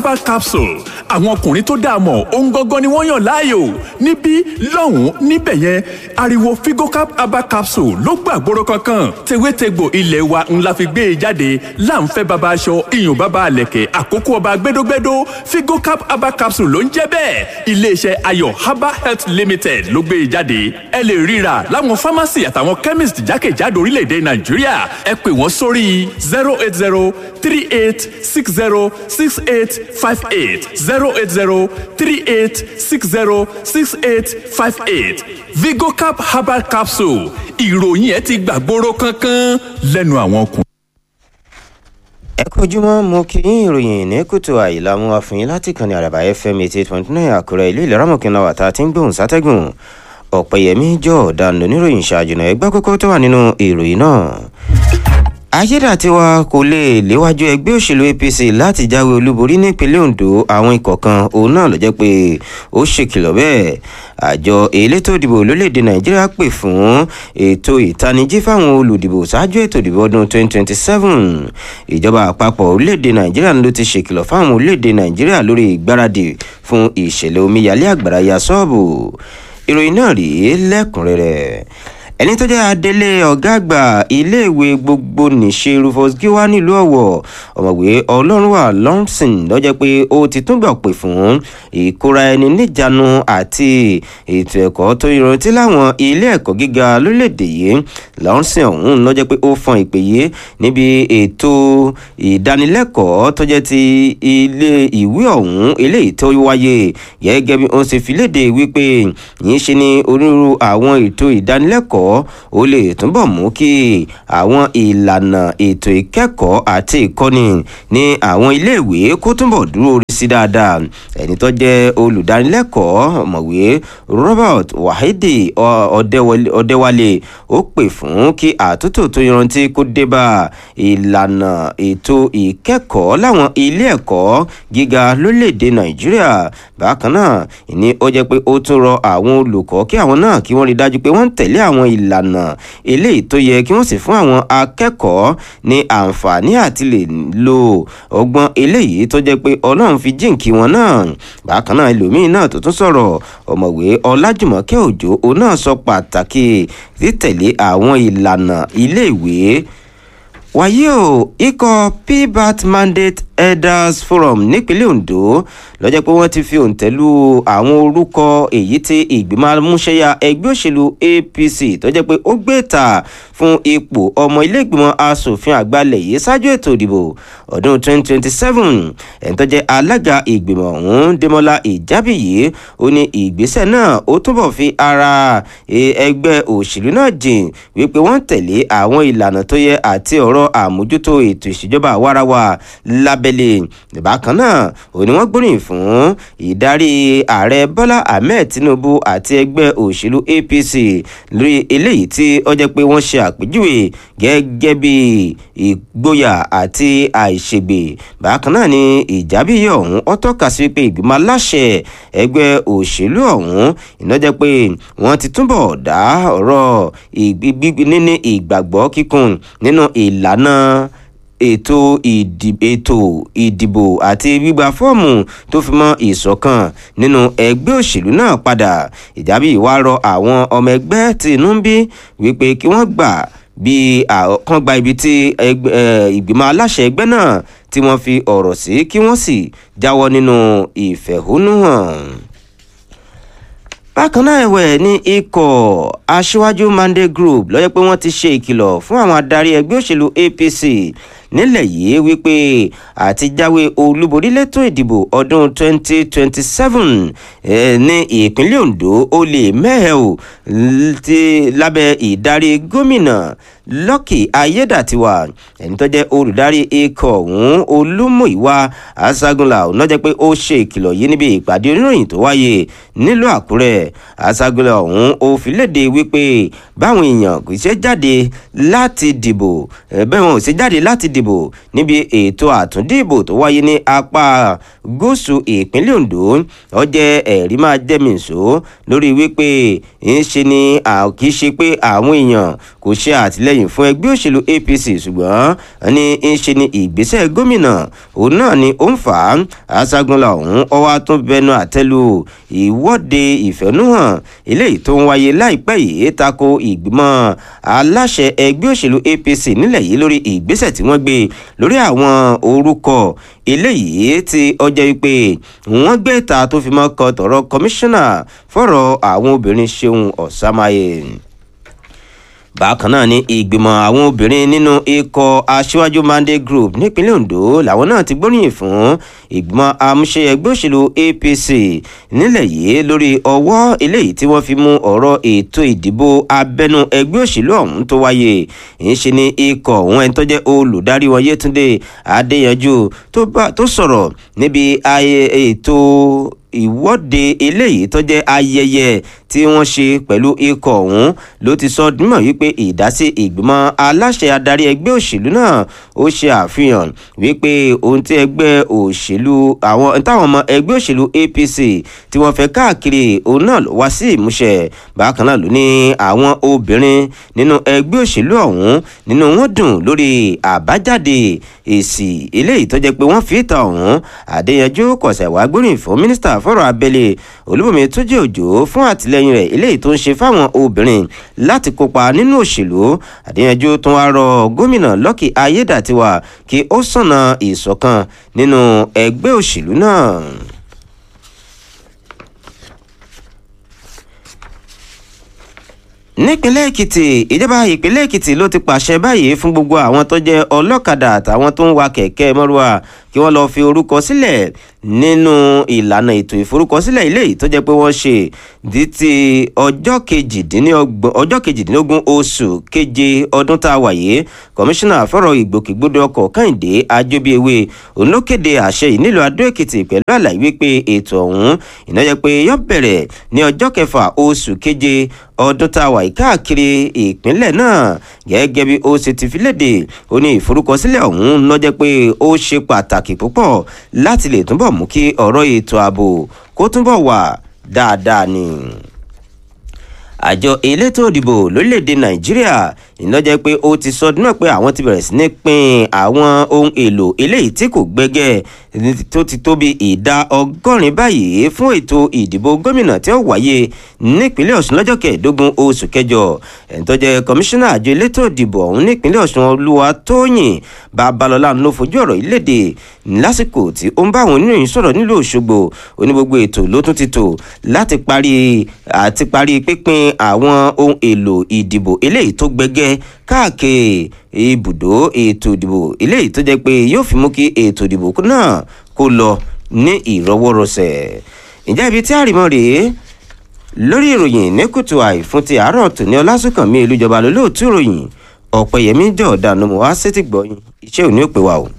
herbal capsule àwọn ọkùnrin tó dáa mọ̀ ohun gangan ni wọ́n yàn láàyò níbí lọ́hùn-ún níbẹ̀ yẹn ariwo figocap herbal capsule ló gbàgbóró kankan tewétegbò ilé wa ńlá fi gbé e jáde láǹfẹ́ baba aṣọ iyùn baba àlẹ̀kẹ̀ àkókò ọba gbẹdógbẹdó figocap herbal capsule ló ń jẹ́ bẹ́ẹ̀ iléeṣẹ́ ayọ̀ herbal health limited ló gbé e jáde ẹ lè ríra láwọn pharmacy àtàwọn chemist jákèjádò orílẹ̀-èdè nàìjíríà ẹ pè wọ́n sórí zero eight zero three eight six zero six eight five eight zero eight zero three eight six zero six eight five eight vigocap herbal capsule ìròyìn ẹ ti gbàgbóró kankan lẹ́nu àwọn ọkùnrin. ẹ kojúmọ́ mo kí yín ìròyìn ní kùtù àyílá mú wa fún yín láti kàn ní àràbà fm eighty eight point nine àkúrẹ́ ìlú ìlera mọ̀kànlá wà tá a ti ń gbóhùn sátẹ́gùn ọ̀pẹ̀yẹmí jọ ọ̀daràn oníròyìn ṣáájú náà ẹgbẹ́ kókó tó wà nínú ìròyìn náà. ayédàtiwa kò lè léwájú ẹgbẹ́ òṣèlú apc láti jáwé olúborí nípínlẹ̀ ondo àwọn ikọ̀ kan òun náà ló jẹ́ pé ó ṣèkìlọ̀ bẹ́ẹ̀ àjọ elétò ìdìbò lórílẹ̀‐èdè nàìjíríà pè fún ètò ìtanijí fáwọn olùdìbò ṣáájú ètò ìdìbò ọdún 2027 ìjọba àpapọ̀ orílẹ̀‐èdè nàìjíríà ló ti ṣèkìlọ̀ fáwọn orílẹ̀‐èdè nàìjíríà lórí ìgbáradì fún ìṣẹ̀lẹ̀ omíyalé àgbàrá ya sọ́ọ̀bù ìròyìn náà rèé lẹ́kùnrẹ́rẹ́ ẹni tó jẹ́ adelé ọ̀gá àgbà iléèwé gbogbo nìṣe rufus giwa nílùú ọ̀wọ̀ ọ̀mọ̀wé ọlọ́runwà lọ́nsìn lọ́jọ́ pé ó ti túbọ̀ pè fún ìkóra ẹni níjànú àti ètò ẹ̀kọ́ tó yanrantí láwọn ilé ẹ̀kọ́ gíga lórílẹ̀‐èdè yìí lọ́nsìn ọ̀hún lọ́jọ́ pé ó fọn ìpè yìí níbi ètò ìdánilẹ́kọ̀ọ́ tó jẹ́ ti ilé ìwé ọ̀hún eléyìí tó wáyé gẹ́gẹ́ bí wọ́n ṣe fi léde wípé yìí ṣe ní onírúurú àwọn ètò ìdánilẹ́kọ̀ọ́ ó lè túbọ̀ mú kí àwọn ìlànà ètò ìkẹ́kọ̀ọ́ àti ìkọ́ni ní àwọn iléèwé kó túbọ̀ dúró rí sí dáadáa ẹni tó jẹ́ olùdánilẹ́kọ̀ọ́ ọ̀mọ̀wé robert wahidi ọ̀dẹ́wálé ó pè fún kí àtúntò tó yanrantí kó débà ìlànà ètò ìkẹ́kọ̀ọ́ láwọn ilé ẹ̀kọ́ gíga lórílẹ̀‐èdè nàìjíríà bákan náà ìní ó jẹ́ pé ó tún rọ àwọn olùkọ́ kí àwọn náà kí wọ́n rí dájú pé wọ́n ń tẹ̀lé àwọn ìlànà eléyìí tó yẹ kí wọ́n sì fún àwọn akẹ́kọ̀ọ́ ní àǹfààní àti lè lo ọgbọ́n eléyìí tó jẹ́ pé ọlọ́run fi jíǹkí wọn náà bákan náà ẹlòmíín náà tó tún sọ̀rọ̀ ọ̀mọ̀wé ọlájùmọ̀kẹ́ òjò òun náà sọ pàtàkì títẹ̀lé àwọn ìlànà iléèwé wàyí o ikọ̀ pbat mandate elders forum nípínlẹ̀ ondo lọ́jọ́ pé wọ́n ti fi òǹtẹ̀ lu àwọn orúkọ èyí tí ìgbìmọ̀ amúṣẹ́yà ẹgbẹ́ òṣèlú apc tó jẹ́ pé ó gbé ta fún ipò ọmọ ilé ìgbìmọ̀ asòfin àgbàlẹ̀ yìí ṣáájú ètò ìdìbò ọdún 2027 ẹni tó jẹ́ alága ìgbìmọ̀ ọ̀hún dẹ́mọ́lá ìjábìyí ó ní ìgbésẹ̀ náà ó túbọ̀ fi ara ẹgbẹ́ òṣèlú náà jìn wípé wọ́n tẹ̀lé àwọn ìlànà tó yẹ àti ọ̀rọ̀ àmójútó ètò ìṣèjọba àwarawa lábẹ́lẹ̀ bákan náà ó ní wọ́n gbóríyìn fún ìdarí ààrẹ bọ́lá ahmed tinubu àti ẹgbẹ́ òṣèlú apc lórí eléyìí tí ó jẹ́ pé wọ́n ṣe àpèjúwe gẹ́gẹ́ bí ìgboyà àti àìṣègbè bákan náà ni ìjábíyẹ ọ̀hún ó tọ́ka sí pé ìgbìmọ̀ aláṣẹ ẹgbẹ́ òṣèlú ọ̀hún iná jẹ́ pé wọ́n ti túbọ̀ dá ọ̀rọ̀ níní ìgbàgbọ́ kíkún nínú ìlànà ètò ètò ìdìbò àti gbígba fọ́ọ̀mù tó fi mọ́ ìṣọ̀kan nínú ẹgbẹ́ òṣèlú náà padà ìjábí wá rọ àwọn ọmọ ẹgbẹ́ tí inú ń bí wípé kí wọ́n gbà bí kan gba ibi tí ìgbìmọ̀ aláṣẹ ẹgbẹ́ náà tí wọ́n fi ọ̀rọ̀ sí kí wọ́n sì jáwọ́ nínú ìfẹ̀hónúhàn bákan náà ẹ̀wẹ̀ ní ikọ̀ aṣíwájú monday group lọ́jọ́ pé wọ́n ti ṣe ìkìlọ̀ fún àwọn adarí ẹgbẹ́ òṣèlú apc nílẹ̀ yìí wípé àti jáwé olúborí lẹ́tọ̀ ìdìbò ọdún 2027 ní ìpínlẹ̀ ondo ó lè mẹ́hẹ̀ o ti lábẹ́ ìdarí gómìnà lọ́kì ayédàtiwà ẹni tó jẹ́ olùdarí ikọ̀ ọ̀hún olúmúìwá asagunla ọ̀nà jẹ́ pé ó ṣe ìkìlọ̀ yìí níbi ìpàdé oníròyìn tó wáyé nílùú àkúrẹ́ asagunla ọ̀hún ó fi léde wípé báwọn èèyàn kò ṣe jáde láti dìbò bẹ́ẹ̀ wọn ò ṣe jáde láti dìbò dìbò níbi ètò àtúndìbò tó wáyé ní apá gúúsù ìpínlẹ̀ ondo ó jẹ́ ẹ̀rí máa jẹ́mi ìṣó lórí wípé ń ṣe ni kì í ṣe pé àwọn èèyàn kò ṣe àtìlẹyìn fún ẹgbẹ́ òṣèlú apc ṣùgbọ́n ní ń ṣe ni ìgbésẹ̀ gómìnà òun náà ni ó ń fà á aṣágunlá ọ̀hún ọwọ́ tún bẹnu àtẹ́lu ìwọ́de ìfẹ̀núhàn eléyìí tó ń wáyé láìpẹ́ yìí tako ìgbìmọ̀ aláṣẹ ẹgbẹ́ òṣèlú apc nílẹ̀ yìí lórí ìgbésẹ̀ tí wọ́n gbé lórí àwọn orúkọ eléyìí tí ọjọ́ wípé wọ́n gbé ta tó fi mọ́ kọ tọ̀rọ̀ kọmíṣánná fọ̀rọ̀ àwọn obìnrin ṣeun ọ̀sámáyé bákan náà ni ìgbìmọ̀ àwọn obìnrin nínú ikọ̀ aṣíwájú mandate group nípínlẹ̀ ondo làwọn náà ti gbóríyìn fún ìgbìmọ̀ amúṣe ẹgbẹ́ òṣèlú apc nílẹ̀ yìí lórí ọwọ́ eléyìí tí wọ́n fi mú ọ̀rọ̀ ètò ìdìbò abẹ́nú ẹgbẹ́ òṣèlú ọ̀hún tó wáyé ìṣe ni ikọ̀ ọ̀hún ẹni tó jẹ́ olùdarí wọn yétúndé adéyanjú tó sọ̀rọ̀ níbi ètò ìwọ́de eléyìí tó jẹ́ ayẹyẹ tí wọ́n ṣe pẹ̀lú ikọ̀ ọ̀hún ló ti sọ dímọ̀ wípé ìdásí ìgbìmọ̀ aláṣẹ adarí ẹgbẹ́ òṣèlú náà ó ṣe àfihàn wípé ohun tí ẹgbẹ́ òṣèlú àwọn táwọn ọmọ ẹgbẹ́ òṣèlú apc tí wọ́n fẹ́ káàkiri òun náà ló wá sí ìmúṣẹ bákan náà ló ní àwọn obìnrin nínú ẹgbẹ́ òṣèlú ọ̀hún nínú wọn dùn lórí àbájáde èsì eléyìí tó jẹ́ pé wọ́n fi ìta ọ̀hún àdéyanjú kọ̀sẹ̀ wá gbóríyìn fún mínísítà fọ́rọ̀ abẹ́lé olúbọ̀mí tó jẹ́ òjò fún àtìlẹyìn rẹ̀ eléyìí tó ń ṣe fáwọn obìnrin láti kópa nínú òṣèlú àdéyanjú tó wá rọ gómìnà lọ́kì ayédàtiwà kí ó sànà ìṣọ̀kan nínú ẹgbẹ́ òṣèlú náà. nípínlẹ̀ èkìtì ìjọba ìpínlẹ̀ èkìtì ló ti pàṣẹ báyìí fún gbogbo àwọn tó jẹ́ ọlọ́kadà àtàwọn tó ń wa kẹ̀kẹ́ mọ́rúwà kí wọ́n lọ́ọ́ fi orúkọ sílẹ̀ nínú ìlànà ètò ìforúkọsílẹ̀ ilé yìí tó jẹ́ pé wọ́n ṣe di ti ọjọ́ kejìdínlógún oṣù keje ọdún tá a wà yìí kọmíṣánná fọ́rọ̀ ìgbòkègbodò ọkọ̀ kẹ́hìndé ajóbíewé òun ló kéde àṣẹ yìí nílùú adó èkìtì pẹ̀lú àlàyé wípé ètò ọ̀hún ìnáyẹ pé yọ bẹ̀rẹ̀ ní ọjọ́ kẹfà oṣù keje ọdún tá a wà yìí káàkiri ìpínlẹ̀ náà gẹ́gẹ́ bí ó ṣe ti fi léde ó ní ìforúkọsílẹ̀ ọ̀hún lọ́jẹ́ pé ó ṣe pàtàkì púpọ̀ láti lè túbọ̀ mú kí ọ̀rọ̀ ètò ààbò kó túbọ̀ wà dáadáa ni àjọ elétò òdìbò lórílẹ̀‐èdè nàìjíríà ìnájẹ́ pé ó ti sọ náà pé àwọn ti bẹ̀rẹ̀ sí ní pín àwọn ohun èlò eléyìí tí kò gbẹ́gẹ́ tó ti tó bí ìdá ọgọ́rin báyìí fún ètò ìdìbò gómìnà tí ó wáyé nípínlẹ̀ ọ̀ṣun lọ́jọ́ kẹẹ̀ẹ́dógún oṣù kẹjọ ẹ̀ńtọ́jẹ́ kọmíṣánná àjọ elétò òdìbò ọ̀hún nípínlẹ̀ ọ̀ṣun olúwa tóyìn babalọ́lá ló fojú ọ̀rọ̀ ìlédè lásìkò tí ó ń bá àwọn oníròyìn sọ̀rọ̀ nílùú òṣogbo onígbogbo ètò ló tún ti tò láti parí àti parí pínpín àwọn ohun èlò ìdìbò eléyìí tó gbẹgẹ káàkiri ibùdó ètò ìdìbò eléyìí tó jẹ pé yóò fi mú kí ètò ìdìbò náà kó lọ ní ìrọwọ́rọsẹ̀ ǹjẹ́ ibi tí àrìmọ́ rèé lórí ìròyìn ní kùtù àì fún ti àárọ̀ tòní ọlásùnkànmí ìlújọba lólóòtú ìròyìn ọ̀pẹ̀yẹmí jọ̀ọ́dà ló mú wá sétí gbọ́yìn iṣẹ́ òní ò pé wa o.